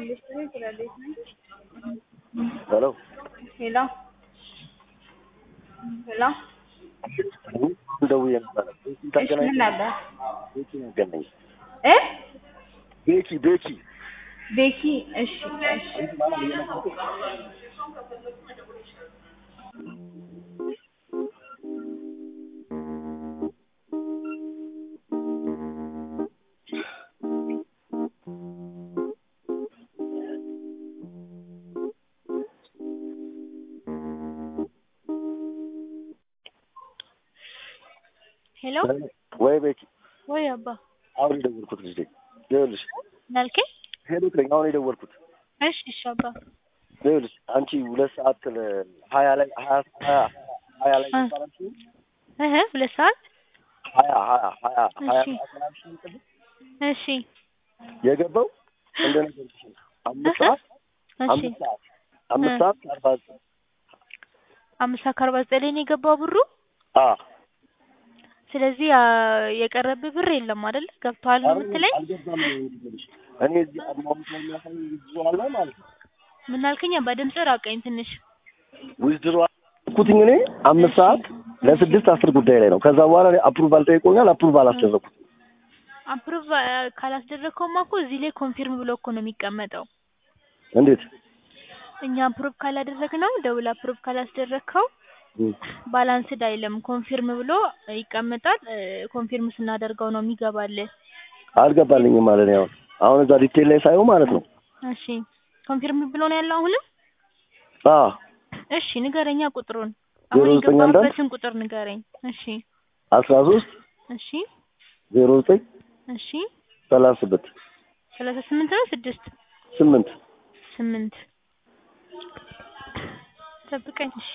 ሄሎ ሄሎ ሄሎ ደውዬ ነበረ። ቤኪ እሺ ታገናኝ ምን ነበር ቤኪ ያገናኝ እ ቤኪ ቤኪ ቤኪ እሺ እሺ ሄሎ ወይ ቤኪ ወይ አባ አሁን የደወልኩት ልጅ ነኝ። ይኸውልሽ ናልከኝ? ሄሎ ነኝ አሁን የደወልኩት እሺ እሺ አባ ይኸውልሽ አንቺ ሁለት ሰዓት ሀያ ላይ ሀያ ሀያ ሀያ ላይ እ ይባላል እህ ሁለት ሰዓት ሀያ ሀያ ሀያ ሀያ እሺ ሰዓት ምናምን ሲል ቅድም እሺ የገባው እንደነገርኩሽ ነው። አምስት እህ ሰዓት እሺ አምስት ሰዓት አምስት እ ሰዓት ከአርባ ዘጠኝ አምስት ሰዓት ከአርባ ዘጠኝ ላይ ነው የገባው ብሩ። አ ስለዚህ አ የቀረብህ ብር የለም አይደል? ገብቶሃል ነው አረ የምትለኝ? አልገባም ነው የምልሽ። እኔ እዚህ አድማውት ላይ የሚያሳይ ዊዝድሮ አለ ማለት ነው። ምን አልከኝ? አባ ድምፅህ ራቀኝ ትንሽ። ዊዝድሮ አልኩትኝ እኔ አምስት እሺ ሰዓት ለስድስት አስር ጉዳይ ላይ ነው። ከዛ በኋላ እኔ አፕሩቫል ጠይቆኛል። አፕሩቫል እ አስደረኩት። አፕሩቭ ካላስደረግከውማ እኮ እዚህ ላይ ኮንፊርም ብሎ እኮ ነው የሚቀመጠው። እንዴት እኛ አፕሩቭ ካላደረግነው ደውል አፕሩቭ ካላስደረግከው እም፣ ባላንስድ አይልም ኮንፊርም ብሎ ይቀመጣል። እ ኮንፊርም ስናደርገው ነው የሚገባልህ። አልገባልኝም ማለት ነው። አሁን እዛ ዲቴል ላይ ሳየው ማለት ነው። እሺ ኮንፊርም ብሎ ነው ያለው አሁንም? አ እሺ ንገረኛ ቁጥሩን ዜሮ አሁን ዘጠኝ አንድ አንድ የገባበትን ቁጥር ንገረኝ። እሺ አስራ ሶስት እሺ ዜሮ ዘጠኝ እሺ ሰላሳ ስምንት ሰላሳ ስምንት ነው ስድስት ስምንት ስምንት ጠብቀኝ። እሺ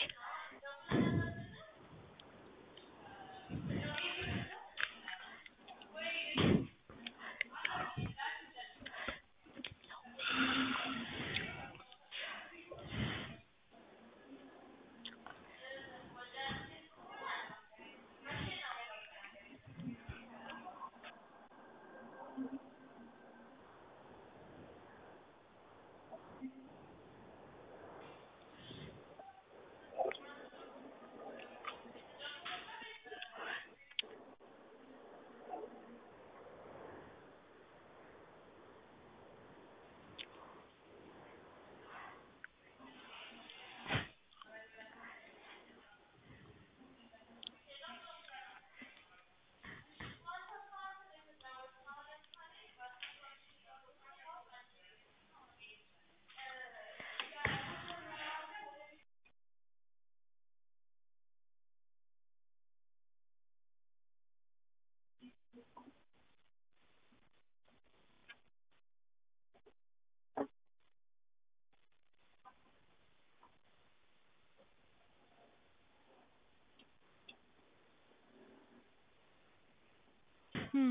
እም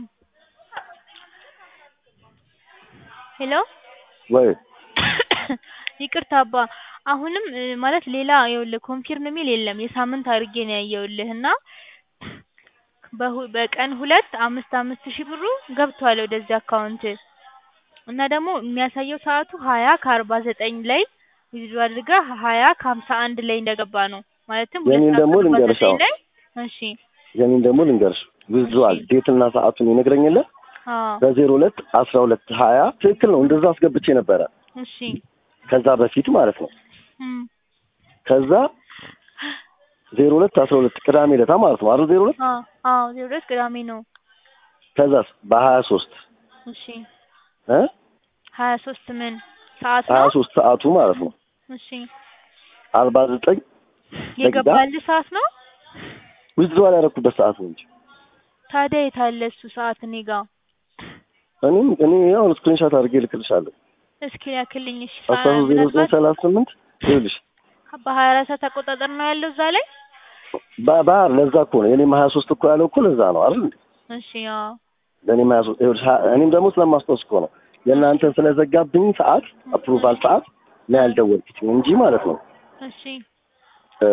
ሄሎ ወይ ይቅርታ አባ አሁንም እ ማለት ሌላ ይኸውልህ ኮንፊርም የሚል የለም የሳምንት አድርጌ ነው ያየሁልህ እና በሁ በቀን ሁለት አምስት አምስት ሺህ ብሩ ገብቷል ወደዚህ አካውንት እና ደግሞ የሚያሳየው ሰዓቱ ሀያ ከአርባ ዘጠኝ ላይ ዊዝድሮ አድርገህ ሀያ ከሀምሳ አንድ ላይ እንደገባ ነው ማለትም ሁለት የኔን ሰዓት ደግሞ ከአርባ ልንገርሽ ዘጠኝ አሁን ላይ እሺ የኔን ደግሞ ልንገርሽ እሺ ዊዝድሮዋል ዴትና ሰዓቱን ይነግረኝ የለ አዎ በዜሮ ሁለት አስራ ሁለት ሀያ ትክክል ነው። እንደዛ አስገብቼ ነበረ እሺ ከዛ በፊት ማለት ነው። እም ከዛ ዜሮ ሁለት አስራ ሁለት ቅዳሜ ዕለታ ማለት ነው አይደል? ዜሮ ሁለት አዎ አዎ ዜሮ ሁለት ቅዳሜ ነው ከዛስ በሀያ ሶስት እሺ እ ሀያ ሶስት ምን ሰዓት ሀያ ነው? ሶስት ሰዓቱ ማለት ነው እሺ አርባ ዘጠኝ ደቂቃ የገባልህ ሰዓት ነው? ዊዝድሮዋል ያደረኩበት ሰዓት ነው እንጂ ታዲያ የት አለ እሱ ሰዓት እኔ ጋ? እኔም እኔ አሁን ስክሪንሻት አድርጌ ልክልሻለሁ። እስኪ ላክልኝ እሺ። አስራ ሶስት ዜሮ ዘጠኝ ምናልባት ሰላሳ ስምንት ይኸውልሽ በሀያ አራት ሰዓት አቆጣጠር ነው ያለው እዛ ላይ? ባ- ባህር ለዛ እኮ ነው የኔም ሀያ ሶስት እኮ ያለው እኮ ለዛ ነው አይደል እንዴ? እሺ አዎ ለእኔም ሀያ ሶስት ይኸውልሽ ሀ- እኔም ደግሞ ስለማስታወስ እኮ ነው የእናንተን ስለዘጋብኝ ሰዓት አፕሩቫል ሰዓት ነው ያልደወልኩት እንጂ ማለት ነው እሺ እ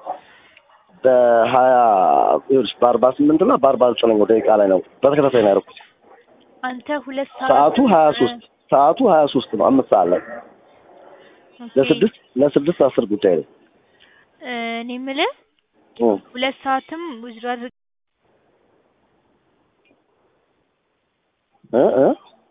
በሀያ ይኸውልሽ በአርባ ስምንት እና በአርባ ዘጠነኛው ደቂቃ ላይ ነው በተከታታይ ነው ያደረኩት። አንተ ሁለት ሰዓት ሰዓቱ ሀያ ሶስት ሰዓቱ ሀያ ሶስት ነው አምስት ሰዓት ላይ ኦኬ። ለስድስት ለስድስት አስር ጉዳይ ነው እ እኔ የምልህ እ ሁለት ሰዓትም ዊዝድሮ አድርግ እ እ